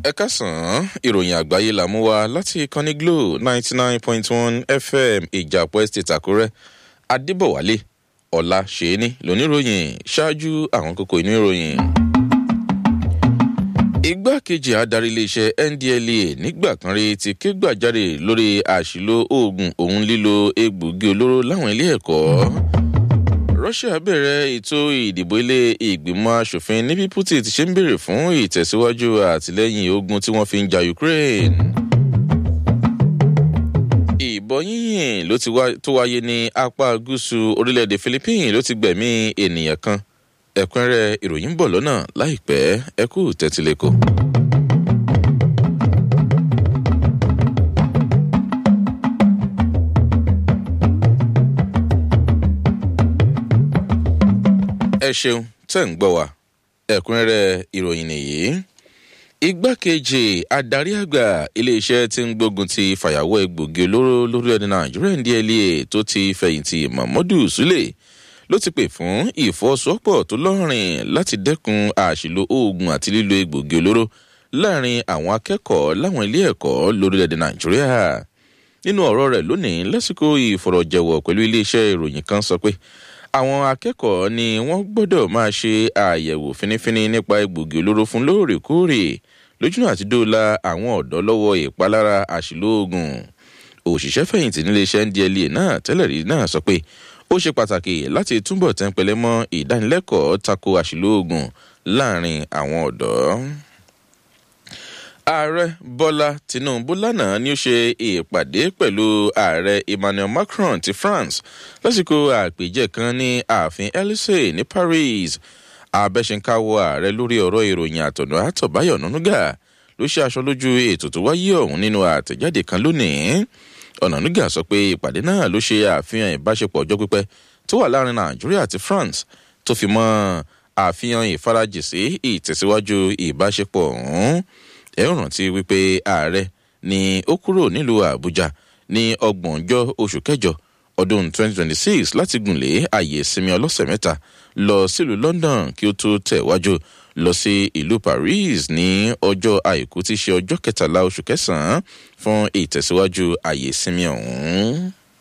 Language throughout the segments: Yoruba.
ẹ kásán ìròyìn àgbáyé là mú wa láti ìkànnì glo ninety nine point one fm ìjàpọ̀ estate àkúrẹ́ adébọ̀wálé ọ̀la ṣèéní lóníròyìn ṣáájú àwọn kókó inú ìròyìn. igbákejì adarí iléeṣẹ́ ndlea nígbà kan rí ti ké gbàjáde lórí àṣìlò oògùn òun lílo egbòogi olóró láwọn ilé ẹ̀kọ́ russia bẹ̀rẹ̀ ètò ìdìbò ilé ìgbìmọ̀ asòfin níbi putin ti ṣe ń béèrè fún ìtẹ̀síwájú àtìlẹ́yìn ogun tí wọ́n fi ń ja ukraine. ìbọn yíyìn ló ti tó wáyé ní apá gúúsù orílẹ̀-èdè philippines ló ti gbẹ̀mí ènìyàn kan ẹ̀kúnrẹ́ ìròyìn ń bọ̀ lọ́nà láìpẹ́ ẹ kú tẹ́tílẹ́kọ̀ọ́. ẹ ṣeun tẹ́ ń gbọ́ wa ẹ̀kúnrẹ́rẹ́ ìròyìn nìyí. igbákejì adarí àgbà iléeṣẹ́ tí ń gbógun ti fàyàwọ́ egbògi olóró lórílẹ̀‐èdè nàìjíríà ndla tó ti fẹ̀yìntì mahmudu sule ló ti pè fún ìfọwọ́sowọ́pọ̀ tó lọ́rìn láti dẹ́kun àṣìlò oògùn àti lílo egbògi olóró láàrin àwọn akẹ́kọ̀ọ́ láwọn ilé ẹ̀kọ́ lórílẹ̀‐èdè nàìjíríà nínú ọ̀rọ̀ rẹ̀ lónìí lásìkò ìfọ̀rọ̀jẹ̀wọ̀ pẹ̀lú iléeṣẹ́ ìròyìn kan sọ pé àwọn akẹ́kọ̀ọ́ ni wọ́n gbọ́dọ̀ máa ṣe àyẹ̀wò finifini nípa egbògi olóró fún lóòrèkóòrè lójúnà àti dóòlà àwọn ọ̀dọ́ lọ́wọ́ ìpalára àṣìlóògùn òṣìṣẹ́ fẹ̀yìntì níléeṣẹ́ ndla náà tẹ́lẹ̀ rí náà sọ pé ó ṣe pàtàkì láti túbọ̀ tẹ́ńpẹ́lẹ́ mọ́ ìdánilẹ́kọ̀ọ́ tako àṣìlóògùn láàrin àwọn ọ̀dọ́ ààrẹ bọ́lá tinubu lánàá ni ó ṣe ìpàdé pẹ̀lú ààrẹ emmanuel macron ti france lásìkò àpèjẹ kan ní ààfin elysee ní paris abẹ́sẹ̀ǹkáwọ́ ààrẹ lórí ọ̀rọ̀ ìròyìn àtọ̀nà àtọ̀báyọ̀ nánúgà ló ṣe aṣọ lójú ètò tó wáyé ọ̀hún nínú àtẹ̀jáde kan lónìí ọ̀nànúgà sọ pé ìpàdé náà ló ṣe àfihàn ìbáṣepọ̀ ọjọ́ pípẹ́ tó wà láàrin nàìjíríà àti france tó fi mọ́ àfihàn ìfarajì sí ìtẹ̀síwájú ìbáṣepọ̀ ọ̀hún ẹ ń rántí wípé ààrẹ ni ó kúrò nílùú àbújá ní ọgbọ̀njọ́ oṣù kẹjọ ọdún 2026 láti gùnlé àyè ìsinmi ọlọ́sẹ̀ mẹ́ta lọ sílùú london kí ó tó tẹ̀wájú lọ sí ìlú paris ní ọjọ́ àìkú tí í ṣe ọjọ́ kẹtàlá oṣù kẹsàn-án fún ìtẹ̀síwájú àyè ìsinmi ọ̀hún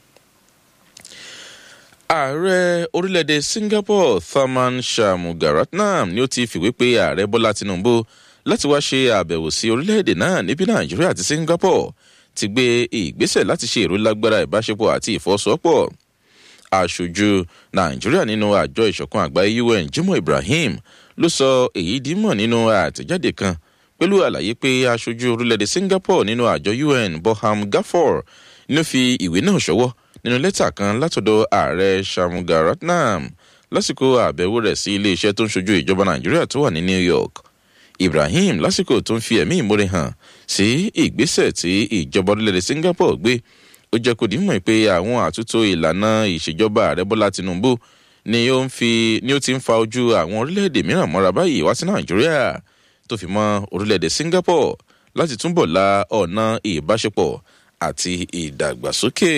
ààrẹ orílẹ̀-èdè singapore tharman shanmugaratnam ni ó ti fìwé pé ààrẹ bọ́lá tinubu láti wá ṣe àbẹ̀wò sí orílẹ̀-èdè náà níbi nàìjíríà àti singapore ti gbé ìgbésẹ̀ láti ṣe ìrólágbára ìbáṣepọ̀ àti ìfọwọ́sowọ́pọ̀ aṣojú nàìjíríà nínú àjọ ìṣọ̀kan àgbáyé un jimoh ibrahim ló sọ èyí dímọ̀ nínú àtẹ̀jáde kan pẹ̀lú àlàyé pé aṣojú orílẹ̀-èdè singapore nínú àjọ un boham gafor ló fi ìwé náà ṣọwọ́ nínú lẹ́tà kan látọ̀dọ̀ ààrẹ shanmugaratnam lásìkò àbẹ̀wò rẹ̀ sí iléeṣẹ́ tó ń ṣojú ìjọba nàìjíríà tó wà ní new york ibrahim lásìkò tó ń fi ẹ̀mí ìmúre hàn sí ìgbésẹ̀ tí ìjọba orílẹ̀-èdè singapore gbé ó jẹ́ kó dìímọ̀ pé àwọn àtúntò ìlànà ìṣèjọba ààrẹ bọ́lá tinubu ni ó ń fi ni ó ti ń fa ojú àwọn orílẹ̀-èdè mìíràn mọ́ra báyìí wá sí nàìjíríà tó fi mọ́ orílẹ̀-èdè singapore láti túbọ̀ la ọ̀nà ìbáṣepọ̀ àti ìdàgbàsókè.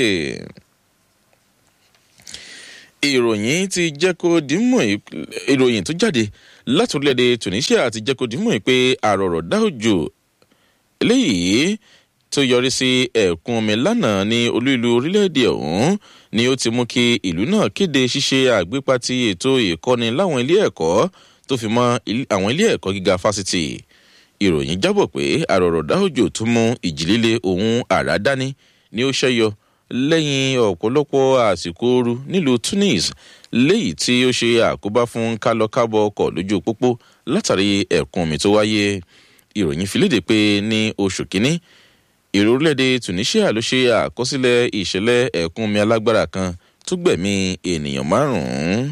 ìròyìn ti jẹ́ kó dìímọ̀ ìròyìn tó jáde láti orílẹ̀-èdè tunisia ti jẹ́ kó dìímọ̀ pé àròrọ̀ dá òjò eléyìí tó yọrí sí ẹ̀kún omi lánàá ní olú ìlú orílẹ̀-èdè ọ̀hún ni ó ti mú kí ìlú náà kéde ṣíṣe àgbépa ti ètò ìkọ́ni láwọn ilé ẹ̀kọ́ tó fi mọ́ àwọn ilé ẹ̀kọ́ gíga fásitì ìròyìn jábọ̀ pé àròrọ̀ dá òjò tó mú ìjìlélẹ̀ ohun àrá dání ni ó ṣẹ́yọ lẹ́yìn ọ̀pọ̀lọpọ̀ àsìkò ooru nílùú tunis léyìí tí ó ṣe àkóbá fún kálọkábọ̀ ọkọ̀ lójú pópó látàrí ẹ̀kún omi tó wáyé ìròyìn fi léde pé ní oṣù kínní èrò orílẹ̀-èdè tunisia ló ṣe àkọsílẹ̀ ìṣẹ̀lẹ̀ ẹ̀kún omi alágbára kan tó gbẹ̀mí ènìyàn márùn-ún.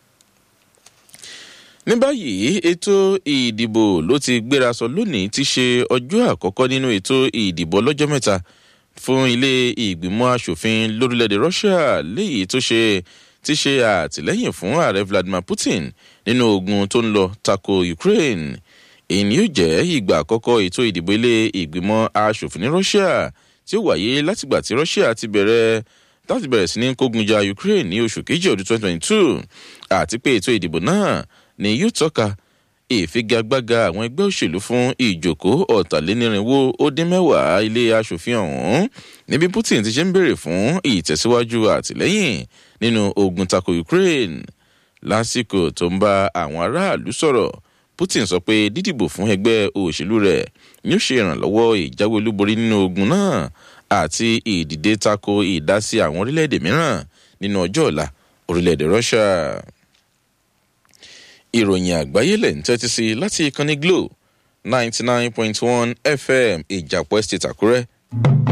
ní báyìí ètò ìdìbò ló ti gbéra sọ lónìí ti ṣe ọjọ́ àkọ́kọ́ nínú ètò ìdìbò ọlọ́jọ́ mẹ́ta fún ilé ìgbìmọ̀ asòfin lórílẹ̀‐èdè russia léyìí tó ṣe ti ṣe àtìlẹ́yìn fún ààrẹ vladimir putin nínú ogun tó ń lọ tako ukraine èyí ni yóò jẹ́ ìgbà àkọ́kọ́ ètò ìdìbò ilé ìgbìmọ̀ asòfin ní russia tí ó wáyé látìgbà tí russia ti bẹ̀rẹ̀ láti bẹ̀rẹ̀ sí ní kógun ja ukraine ní oṣù kejì ọdún 2022 àti pé ètò ìdìbò náà ni yóò tọ́ka ìfigagbága àwọn ẹgbẹ́ òṣèlú fún ìjòkó ọ̀tàlénírínwó ó dín mẹ́wàá ilé asòfin ọ̀hún níbi putin ti ṣe ń béèrè fún ìtẹ̀síwájú àtìlẹ́yìn nínú ogun tako ukraine lásìkò tó ń bá àwọn aráàlú sọ̀rọ̀ putin sọ pé dídìbò fún ẹgbẹ́ òṣèlú rẹ̀ ni ó ṣe ìrànlọ́wọ́ ìjáwé olúborí nínú ogun náà àti ìdìde tako ìdásí àwọn orílẹ̀-èdè mìíràn nínú ọjọ́ ọ̀la orílẹ̀-èdè russia ìròyìn àgbáyé lẹ̀ ń tẹ́tí sí láti ìkànnì glo ninety nine point one fm ìjàpọ̀ estate àkúrẹ́.